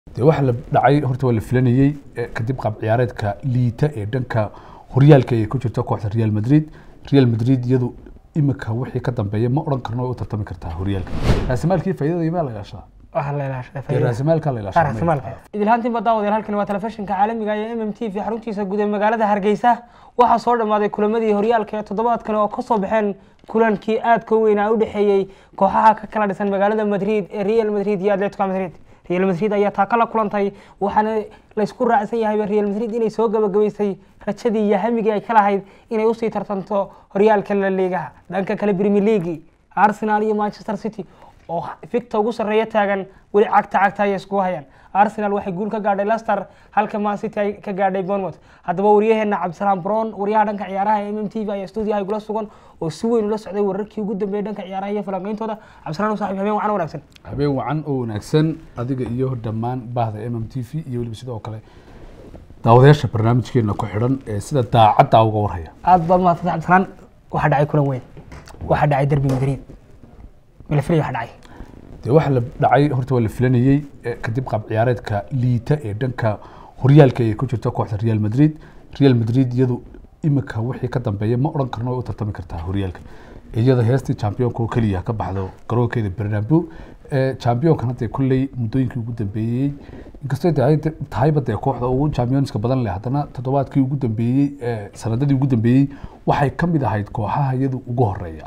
dee waxa la dhacay horta waa la filanayey eh, kadib qaab ciyaareedka liita ee dhanka horyaalka ay ku jirto kooxda real madrid real madrid iyadu imika wixii ka dambeeya ma odhan karno way u tartami kartaa horyaalka raasimaalkii faa'iidada imaa la ilaashaa waxaa la ilaashadaa dee faa'iidada. raasimaalkaa la ilaashaa raasimaalka idilhaantiin baa daawadeel halkani waa telefishinka caalamiga ee m m t v xaruntiisa guud ee magaalada hargeysa waxaa soo dhammaaday kulamadii horyaalka ee toddobaadkan oo ka soo baxeen kulankii aadka u weynaa u dhexeeyey kooxaha ka kala dhisan magaalada madrid ee real madrid iyo atletico madrid real madrid ayaa taa kala kulantay waxaana laysku raacsan yahayba real madrid inay soo gabagabaysay rajadii iyo hamigii ay ka lahayd inay usii tartanto horyaalka la liigaha dhanka kale premier league arsenal iyo manchester city oo ficta ugu sarreeya taagan weli cagta cagta ayay iskugu hayaan arsenal waxay guul ka gaadhay leicester halka man city ay ka gaadhay bournemouth haddaba waryaheena cabdisalaam brown waryaha dhanka ciyaaraha ee m m t v ayaa stuudiyaha igula sugan oo si weyn ula socday wararkii ugu dambeeyay dhanka ciyaaraha iyo falanqeyntooda cabdisalaam saaxiib habeen wacan wanaagsan habeen wacan oo wanaagsan adiga iyo dhammaan bahda m m t v iyo weliba sidoo kale daawadayaasha barnaamijkeena ku xidhan ee sida daacadda uga warhaya aad baad mahadsantay cabdisalaam waxaa dhacay kulan weyn waxaa dhacay derby madrid milafri waxaa dhacay dee waxa la dhacay horta waa la filanayey eh, kadib qaab ciyaareedka liita ee dhanka horyaalka ay ku jirto kooxda real madrid real madrid iyadu imika wixii ka dambeeya ma odhan karno way u tartami kartaa horyaalka iyada heestii championka oo keliya ka baxdo garoonkeeda bernabeu Eh, championkan hadda kolley muddooyinkii ugu dambeeyey inkastoo tahay tahayba dee kooxda ugu championska badan leh haddana toddobaadkii ugu dambeeyey eh, sanadadii ugu dambeeyey waxay ka mid ahayd kooxaha iyadu ugu horeeya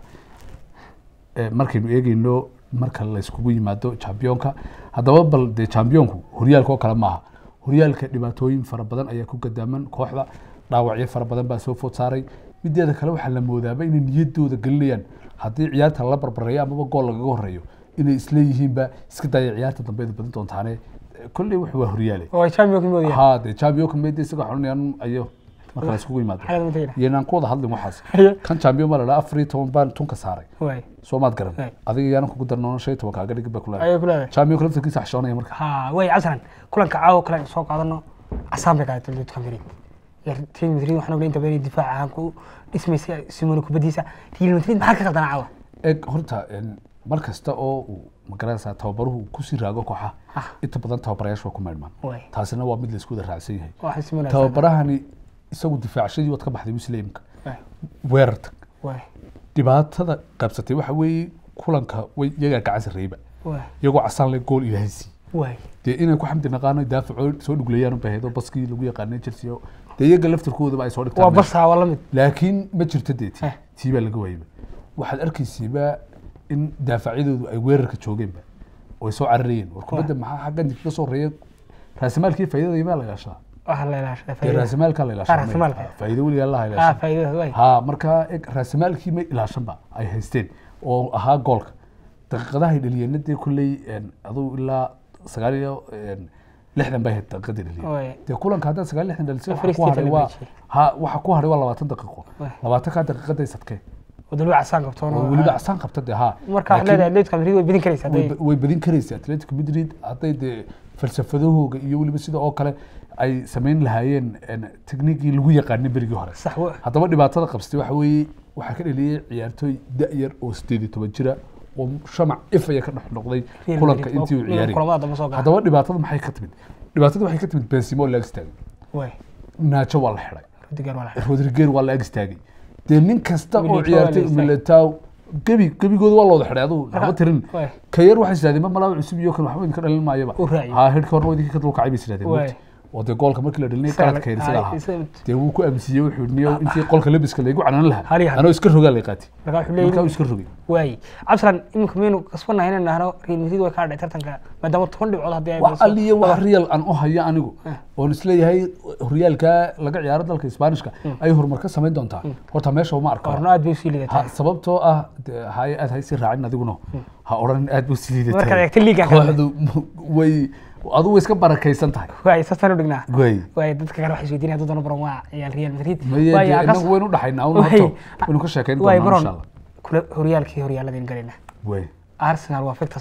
Eh, markaynu eegeyno marka layskugu yimaado championka haddaba bal dee championku horyaalka oo kale maaha horyaalka dhibaatooyin fara badan ayaa ku gadaaman kooxda dhaawacyo fara badan baa soo food saaray mideeda kale waxaa la moodaaba inay niyadooda gelinayaan haddii ciyaarta la barbareeyo amaba gool lagaga horeeyo inay isleeyihiinba iska daya ciyaarta dambeeda badin doontaane Eh, kolley wuxuu waa horyaale oo ay championka moodaya ha dee championka mede isaga xunayaan ayo marka layskugu yimaado xagad matagina iyanaan ku wada hadlin waxaas Haye. kan champion baa la dhaha afar iyo toban baan tunka saaray waay soo maad garan Hey. adiga yaanan kugu darnoona shan iyo toban kaaga dhigin baa kula ayay ku leedahay championka laftarkiisa xishoonaya marka ha way cabdisalaan kulanka caawa kale aynu soo qaadano casaan bay qaadatay atletico madrid real madrid waxaan ognay inta badan inay difaac ahaan ku dhismaysa simone kubadiisa real madrid maxaa ka qaldana caawa eg horta en, mar kasta oo uu magaranaysaa tababaruhu uu kusii raago kooxaha Ah. inta badan tababarayaashu waa ku maydhmaan Waay. taasina waa mid laysku wada raacsan yahay waxay simone tababarahani isagu difaacshadii waad ka baxday muslimka weerar tag waay dhibaatada qabsatay waxa weeye kulanka way iyagaa gacan sarreeyba waay iyagoo casaan le gool ilaahay sii waay dee inay ku xamdi naqaano daafacoo soo dhuglayaan unbay ahayd oo baskii lagu yaqaanay chelsea oo dee iyaga laftarkoodaba ay soo waa dhigtaan meesha. barsaa waa la mid laakiin ma jirto dee tii Eh. tii baa laga waayba waxaad arkaysiiba in daafacyadoodu ay weerarka joogeenba oo ay soo cararayeen war kubadda maxaa xaggan kaga soo horeeya raasimaalkii faa'iidada imaa la ilaashaa waxaa la ilaashadaa dee faa'iidada raasimaalkaa la ilaashaa raasimaalka. faa'iido weligaa laha ah ilaashaa faa'iidada waay ha marka eg raasimaalkii ma ilaashanba ay haysteen oo ahaa goolka daqiiqadahay dhaliyeenna dee kulley en, aduu ilaa sagaal iyo en, lixdan bay ahayd daqiiqadii dhaliyeen waay dee kulanka haddaad sagaal lixdan dhalisay waxa First ku haray Stephen waa Bechi. ha waxa ku haray waa labaatan daqiiqo Waay. labaatankaa daqiiqaday sadkee oo dalba casaan qabtoon oo weliba casaan qabta dee ha marka waxaad leedahay atletico madrid way bedin karaysa way hadday ba- way badin karaysa atletico madrid hadday dee falsafadahooga iyo weliba sida oo kale ay samayn lahaayeen en, tekniikii lagu yaqaanay berigii hore sax wa haddaba dhibaatada qabsatay waxa weeye waxaa ka dhaliyey ciyaartooy da-yar oo sideed iyo toban jira oo shamac ifaya ka dhex noqday Real kulanka Madrid, intii uu oo- ciyaarayay kulamada dambe soo gala. haddaba dhibaatada maxay ka timid dhibaatada waxay ka timid benzimo oo la ag istaagay waay naajo waa la xidhay rudiger waa la rodriger waa la ag istaagay dee nin kasta oo Militao waa la ciyaartay istaagay. militao gebi gebigooda waa la wada xidhay aduu waxba tirin waay ka yar waxay isidhahdeen ma malaawa cusub iyo kan waxba idinka dhalin maayaba U raaciyey. ha hedhka horna idinka ka dulkacay bay isidhahdeen Waay. mogti. oo dee goolka markii la dhalinay Isaga- qaladka isaga ah, lahaa isaga- dee wuu ku aaminsiiyey wuxuu yidhi niyow intii qolka labiska laygu canan lahaa Hali hali. anoo iska rogaa lay qaatay marka wuxuu markaa uu leeyahay iska rogay waay cabdisalaan iminka miyaynu kasbanahay inaan nahno real madrid way kaa dhacay tartanka maadaama toban dhibcood haddii ay wax badiso- aliya wax real aan u hayo anigu Eh. oon isleeyahay horyaalka laga ciyaaro dalka isbaanishka ay horumar ka samayn doontaa horta meesha uma arko horna aad bay usii ha lidataa sababtoo ah dee haye aad haysi raacin adiguna ha odhan aad buu sii markaad liidatay eegta liiga kale kooxdu way adu way iska barakaysan tahay waay saasaan u dhignaa way waay dadka kale waxay isweydiinaya hadduu doono baron waa ciyaal real madrid maye Waay, dee akas- inagu waynu dhaxaynaa un Waay. horto waynu ka sheekayn waay doonaa insha baron allah kula horyaalkii horyaaladeen galayna way arsenal waa fikta sare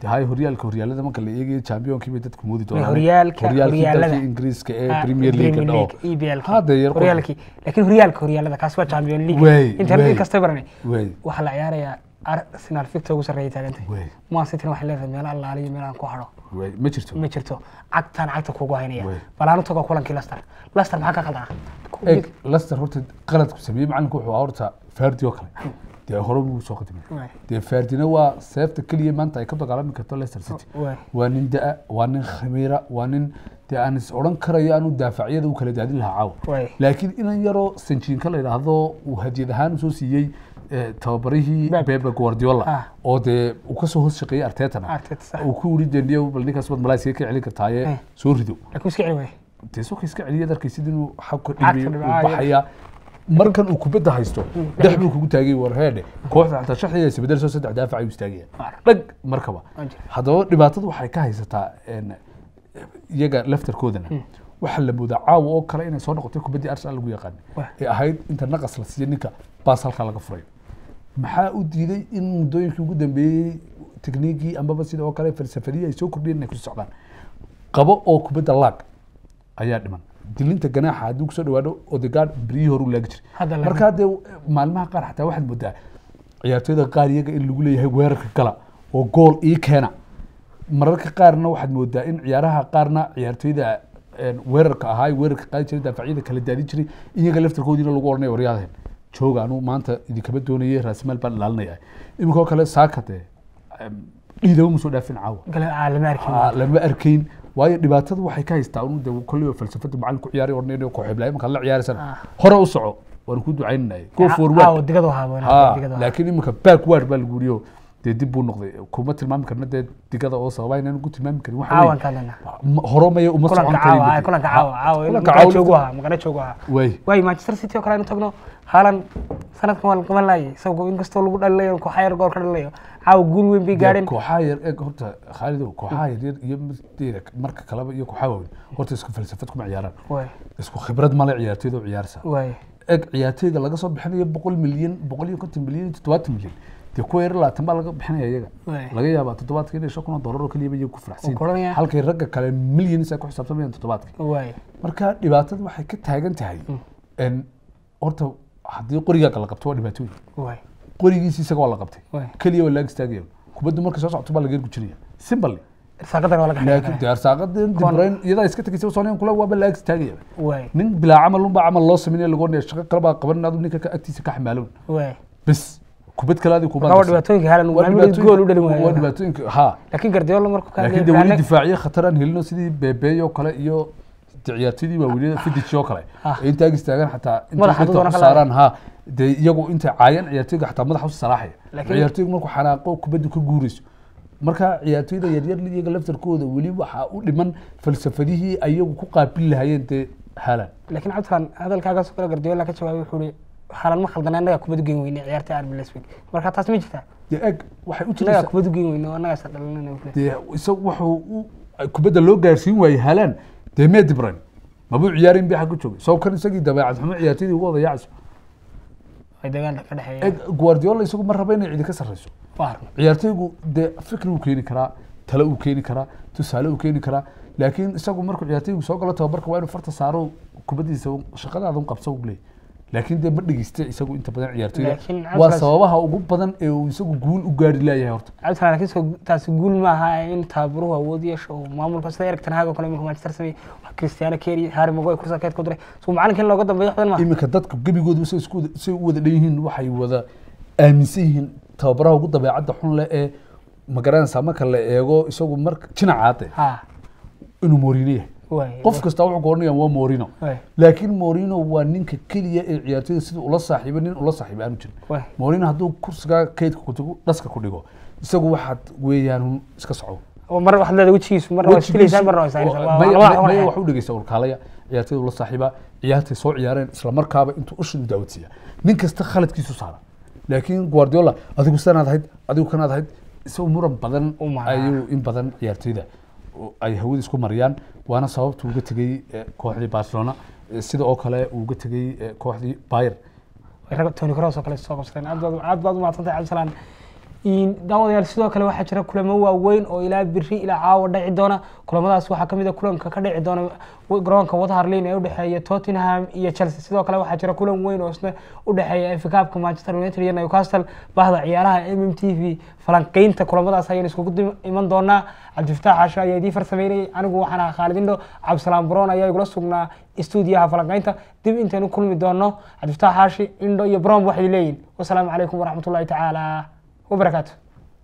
de hay horyaalka horyaalada marka la eegayo championkii bay dadku moodi doonaan horyaalka, horyaalkii horyaalada. dalka ingiriiska ee Ah, premier league dhao EPL Hadda yar qof- horyaalkii laakiin horyaalka horyaalada kaas waa champion league Wey, intaan wey. mid kasta baranay wey waxaa la ciyaarayaa arsenal ficta ugu sarreeya taagantay wey man city waxay leedahay meel allaaliyo meel aan ku hadho wey ma jirto ma jirto cagtaan cagta kugu haynaya Wey. balaanu tago kulankii leicester leicester maxaa ka qaldana eg leicester horta qaladku sameeyey macalinku wuxuu ahaa horta fardi oo kale dee hore buu soo qadimay Wey. dee fardina waa seefta keliya maanta ay ka dagaalami karto leicester city Wey. waa nin da-a waa nin khamiira waa nin dee aan is odhan karayo aanu daafacyada u kala daadin lahaa caawa Wey. laakiin inan yaroo sanjiinka la yidhaahdo uu hadiyad ahaan usoo siiyey eh, tababarihii Pep. bebe guardiola Ah. oo dee uu kasoo hoos shaqeeyey artetana Arteta, sax. uu ku yiri deniyo bal ninkaas baad malaysiga ka celin kartaaye Eh. soo rido laakiin iska celi waay dee suuqa iska celiya darkaysid inuu xabka Cagta dhibiyo dhibiyo, uu ah, baxaya markan uu kubadda haysto dhex buu kugu taagay war heedhe kooxda xataa shaxdiga isbedel soo saddex daafac ayuu istaagaya Waar. dhag markaba Waa jira. haddaba dhibaatadu waxay ka haysataa een, iyaga laftarkoodana waxaa la moodaa caawa oo kale inay soo noqotay kubaddii arsenal lagu yaqaan Wah. ee ahayd inta naqas la siiya ninka baas halkaa laga furay maxaa u diiday in muddooyinkii ugu dambeeyey tekniigii ambaba sida oo kale falsafadihii ay soo kordhiyeen inay ku socdaan qabo oo kubadda laag ayaa dhiman dilinta ganaaxa hadduu kusoo dhawaado odegaard beryihii hore u laagi Hadda jiray laga- markaa dee maalmaha qaar xataa waxaad moodaa ciyaartooyda qaar iyaga in lagu leeyahay weerarka gala oo gool ii keena mararka qaarna waxaad moodaa in ciyaaraha qaarna ciyaartooyda een, weerarka ahaa ee weerarka qaadi jiray daafacyada kala daadin jiray iyaga laftarkoodiina lagu oranaya waryaadeen jooga anu maanta idinkama doonayay raasimaal baan ilaalinaya iminka oo kale saaka dee em, dhiidaba ma soo dhaafin caawa gala aa lama arkin Aa, lama arkayn waayo dhibaatadu waxay ka haystaa un de kolleyba falsafada macalin ku ciyaari ornayn kooxeeblaay markaad la ciyaaraysana Ah. hore u soco waan ku ducaynanay go Aa, forward digadu haabo ha digadu laakiin iminka backward baa lagu yiriyo dee dib buu noqday kuma tilmaami karna dee digada oo sababa inaan ku tilmaami karin waxa caawan weeye, ka hadlana ma- hore maya uma kulanka socon caawa karin kulanka caawa caawa kulanka maqana caawa joogu ahaa maqana joogu ahaa way waayo manchester city oo kale aynu tagno haalan sanadkan waa la qaban laayay isagoo inkastoo lagu dhalilayo kooxa yar gool ka dhalilayo caawa guul weyn bay gaadheen kooxaha yar eeg horta khaalidow kooxaha yar yar iyo mideeda marka kaleba iyo kooxaha waaweyn horta isku falsafad kuma ciyaaraan waay isku khibrad male ciyaartooyda u ciyaarsa waay eg ciyaartooyga laga soo bixinayo boqol milyan boqol iyo konton milyan iyo toddobaatan milyan dee kuwa yar labaatan baa laga bixinaya iyaga Waay. laga yaabaa toddobaadka inay shan kun oo doolar oo keliyaba iyaga ku faraxsiin Wuu koranaya. halkay ragga kale milyanis ay ku xisaabtamayaan toddobaadka waay marka dhibaatadu waxay ka taagan tahay en horta haddii qorigaaga la qabto waa dhibaatooyin waay qorigiisi isaga waa la qabtay Waay. keliya waa laag istaagaya kubaddu markay soo socoto baa laga gujinaya simple irsaaqadan waa laga laakiin xidhay dee arsaaqadan dibrayn iyadaa iska tegaysa sooniyan kule waaba laag istaagaya waay nin bilaa camal unbaa camal loo sameynaya lagu oranaya shaqo kale baa qaban adu ninka ka- agtiisa ka xamaaloon waay bes kubad kale adi marka waa dhibaatooyinka haalan maamulid gool u dhalin waa waaya dhibaatooyinka ha laakiin gardiola markuu ka laakiin de weli difaaciye khatar aan helino sidii bebeey oo kale iyo de ciyaartoydii waaweynada fidic oo kale Ah. ee intaag istaagaan xataa Madaxa intay doona u ka saaraan ha dee iyagu intay caayaan ciyaartoyga xataa madaxa u salaaxaya Laakiin- ciyaartoyga markuu xanaaqo kubaddu ka guurayso marka ciyaartoyda yaryar iyaga laftarkooda weli waxaa u dhiman falsafadihii ayagu ku qaabili lahaayeen dee haalan laakiin cabdiran hadalkaagaas oo kale gardiola ka jawaabay wuxuu ihi haalan ma khaldana annagaa kubaddu geyn weyne ciyaarta arbi leswig marka taas ma jirtaa dee eg waxay u annagaa jiraysaa kubaddu geyn weyne oo annagaas dhalinana dee isagu wuxuu u kubadda loo gaarsiin waayey haalaan dee mee dibran mabuu ciyaarin bi xagga joogay soo kan isagii dabeecad xumo ciyaartoydii ugu wada yaacayso ay dagaalka ka dhexeeya eg guardiola isagu ma raba inay cidi ka sarreyso waa arno ciyaartoygu dee fikri uu keeni karaa tale uu keeni karaa tusaale uu keeni karaa laakiin isagu markuu ciyaartoygu soo galo tababarka waa inuu farta saaro kubaddiisa un- shaqadaada un qabso u leey laakiin dee ma dhegeysta isagu inta badan ciyaartoyda Laakiin waa Atlas- sababaha ugu badan ee uu isagu guul u gaari laayahay horta cabdiran laakiin soo taasi guul ma aha in taabaruhu awood yeesho oo maamulka sida Erik ten Hag oo kale iminka Manchester sameeyey wax Cristiano Keri Harry Maguire kursa keed ku diray soo macalinka in looga dambeeyo waxdan ma iminka dadka gebigoodu say isku wada- say u wada dhan yihiin waxay wada aaminsan yihiin tababaraha ugu dabeecadda xun leh ee magaranaysaa marka la eego isagu marka jinacaade ha inuu Mourinho yahay waay qof kasta wuxuu goornaya waa Mourinho waay laakiin Mourinho waa ninka keliya ee ciyaartoyda sida ula saaxiibo nin ula saaxiibo aanu jirin waay Mourinho hadduu kursiga kaydka ku tago dhaska ku dhigo isagu waxaad weeyaan un iska soco oo mar waxaad leedahay wejigiisu marna waa istilaysaa marna waa saaraysaa Maya- waa maya- maya waa wax u dhegeysta urkaalaya ciyaartoyda ula saaxiiba ciyaartay soo ciyaareen isla markaaba intuu ushin u daawodsiiya nin kasta khaladkiisu saara laakiin guardiola adigu sanaad ahayd adigu kanaad ahayd isagu muran badan U maraa. ayuu in badan ciyaartoyda oo ay hawada isku mariyaan waana sababta uga tegey eh, kooxdii barcelona eh, sida oo kale uu uga tegey eh, kooxdii bayer rag Toni Kroos oo kale soo qabsadeen aad baad aad baad u mahadsantahay cabdisalaan daawadayaal sidoo kale waxaa jira kulamo waaweyn oo ilaa biri ilaa caawa dhaci doona kulamadaas waxaa kamid a kulanka ka dhici doona garoonka waterlin ee udhexeeya tottenham iyo chelsea sidoo kale waxaa jira kulan weyn oo isna udhexeeya fkaabka manchester united iyo newcastle bahda ciyaaraha m m t v falanqeynta kulamadaas ayaan iskugu iman doonaa cabdifataax xaasho ayaa idii farsameynayay anigu waxaan ahaa khaalid indho cabdisalaam baroon ayaa igula sugnaa stuudiyaha falanqeynta dib intaynu kulmi doono cabdifataax xaashi indho iyo baroon waxay leeyihin wasalaamu calaykum waraxmatullahi tacaala وبركاته